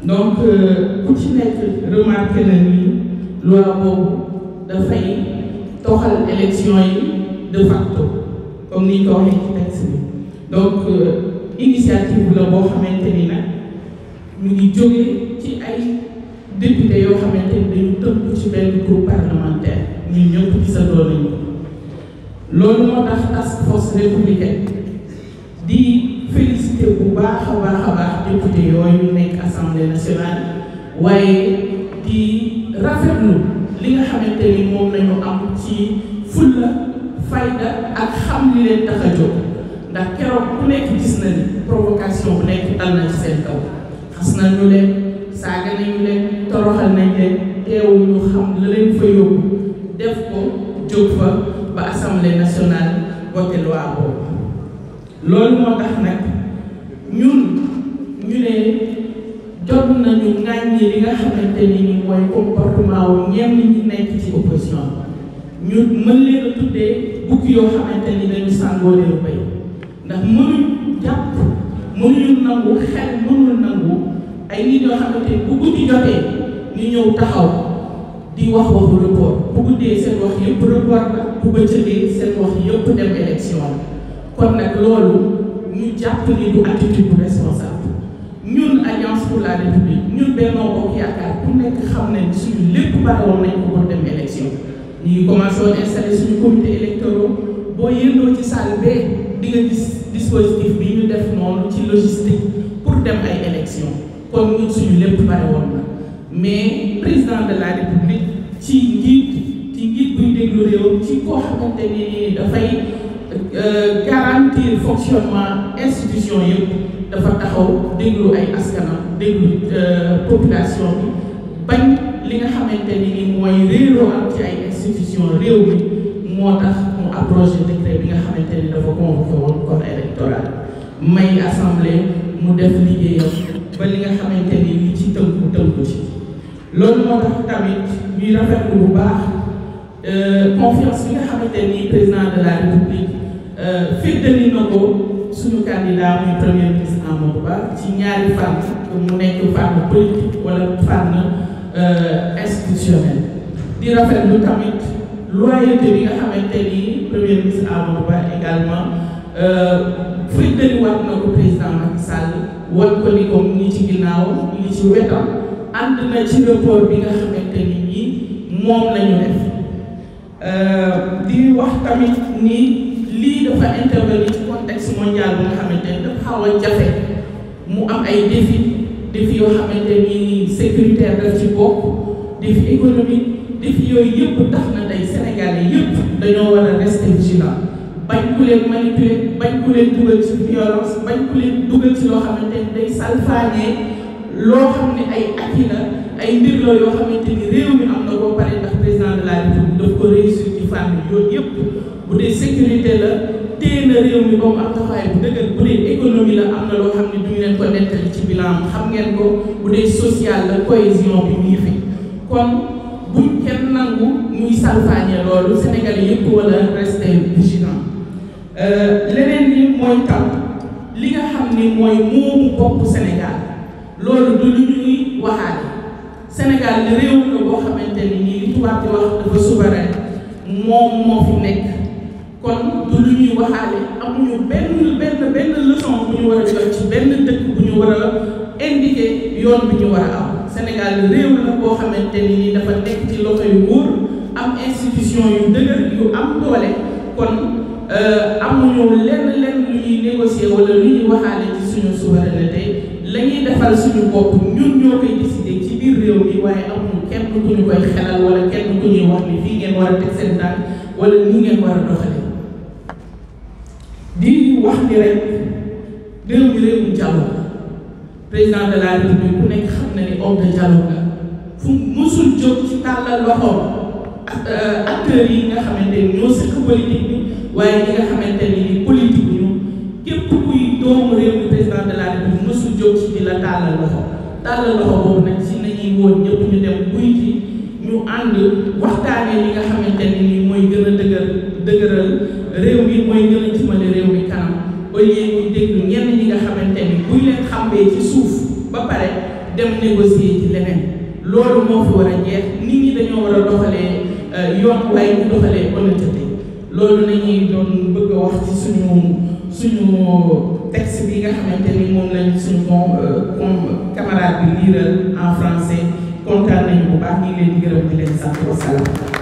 donc ku ci nekk remarqué na ni loi boobu dafay toxal élection yi de facto comme ni ñu ko waxee ci texte bi donc initiative la boo xamante ni nag mu ngi jóge ci ay député yoo xamante ni dañu tënk ci benn groupe parlementaire ñun ñëpp gisandoo nañu loolu moo tax task force républicaine di félicité bu baax a baax a baax député yooyu nekk assemblée nationale waaye di rafetlu li nga xamante ni moom lañu am ci fulla fayda ak xam li leen tax a jóg ndax keroog ku nekk gis na ni provocation bu nekk dal na ci seen kaw xas nañu leen saaga nañu leen toroxal nañ leen teewul ñu xam la leen fa yóbbu def ko jóg fa ba assemblée nationale voté loi boobu loolu moo tax nag ñun ñu ne jot nañu ŋàññi li nga xamante ni ni mooy comportement wu ñenn ñi nekk ci opposition ñu mën leen a tuddee bukki yoo xamante ni dañu sàngoo leen bay ndax mënuñ jàpp mënuñu nangu xel mënul nangu ay nit yoo xamante ni bu guddi jotee ñu ñëw taxaw di wax waxu report bu guddee seen wax yëpp report la bu bëccëgee seen wax yëpp dem élection kon nag loolu ñu jàpp ni du attitude bu responsable ñun alliance pour la république ñun Benno Bokk Yaakaar ku nekk xam ne suñu lépp barewoon nañ ko pour dem élection ñu ngi commencé woon installé suñu comité électoral boo yëndoo ci salle bee di nga gis dispositif bi ñu def noonu ci logistique pour dem ay élection kon ñun suñu lépp barewoon na mais président de la république ci njiit ci njiit buy déglu réew ci koo xamante ni dafay garantir fonctionnement institution yëpp dafa taxaw déglu ay askanam déglu population bi bañ li nga xamante ni ni mooy réeroo am ci ay institution réew mi moo tax mu abrogé décret bi nga xamante ni dafa convoqué woon corps électoral may assemblée mu def liggéeyam ba li nga xamante ni li ci tënku tënku ci loolu moo tax tamit ñuy rafetlu bu baax confiance bi nga xamante ni président de la république féddali na ko suñu candidat muy premier ministre Amadou Ba ci ñaari fànn mu nekk fànn politique wala fànn institutionnel di rafetlu tamit loyauté bi nga xamante ni premier ministre Amadou Ba également féddali waat na ko président Macky Sall wan ko ni comme ni ci ginnaaw ni ci wetam ànd na ci rapport bi nga xamante ni nii moom lañu def di wax tamit ni lii dafa intervenir ci contexte mondial bu nga xamante ni dafa xaw a jafe mu am ay défi défi yoo xamante ni sécuritaire daf ci bokk défi économique défi yooyu yëpp tax na tey Sénégalais yëpp dañoo war a rester vigilant bañ ku leen manipuler bañ ku leen dugal ci violence bañ ku leen dugal ci loo xamante ni day salfaañee loo xam ne ay acquis la ay mbir la yoo xamante ni réew mi am na ko pare ndax président de la république daf ko réussir ci fànn yooyu yëpp bu dee sécurité la téye na réew mi ba mu am taxawaay bu dëgër bu dee économie la am na loo xam ne duñu leen ko nettali ci bilan xam ngeen ko bu dee social la cohésion bi mu ngi fi kon buñ kenn nangu muy salfaañe loolu Sénégalais yëpp wala rester vigilant leneen li mooy tam li nga xam ni mooy moomu bopp Sénégal loolu du lu ñuy waxaale Sénégal ne réew la boo xamante ni nii li tubaab di wax dafa souverain moom moo fi nekk kon du lu ñuy waxaale amuñu benn benn benn leçon bu ñu war a jot ci benn dëkk bu ñu war a indiquer yoon bi ñu war a am Sénégal réew la boo xamante ni nii dafa nekk ci loxo yu wóor am institution yu dëgër yu am doole kon amuñu lenn lenn lu ñuy négocier wala lu ñuy waxaale ci suñu souveraineté la ñuy defal suñu bopp ñun ñoo koy décider ci biir réew mi waaye amuñu kenn ku ñu koy xelal wala kenn ku ñuy wax ni fii ngeen war a teg seen tànk wala nii ngeen war a doxale di wax ni rek réew mi réew mu dialogue la président de la république ku nekk xam na ni homme de dialogue la fu musul jóg ci tàllal loxoom ak acteurs yi nga xamante ni ñoo sëkk politique bi waaye ñi nga xamante ni ni politique ñu képp kuy doomu réew mi président de la république mësul jóg ci di la tàllal loxo tàllal loxo boobu nag si nañuy woon ñëpp ñu dem buy ci ñu ànd waxtaanee li nga xamante ni ni mooy gën a dëgër dëgëral réew mi mooy gën a jëmale réew mi kanam au lieu ñu déglu ñenn ñi nga xamante ni buy leen xambee ci suuf ba pare dem négocier ci leneen loolu moo fi war a jeex nit ñi dañoo war a doxalee yoon waaye ñu doxalee honnêteté loolu nañuy doon bëgg a wax ci suñu suñu texte bi nga xamante ni moom lañ suñu con camarade bi liiral en français kontaan nañu bu baax ñu ngi leen di gërëm di leen sant wasalaam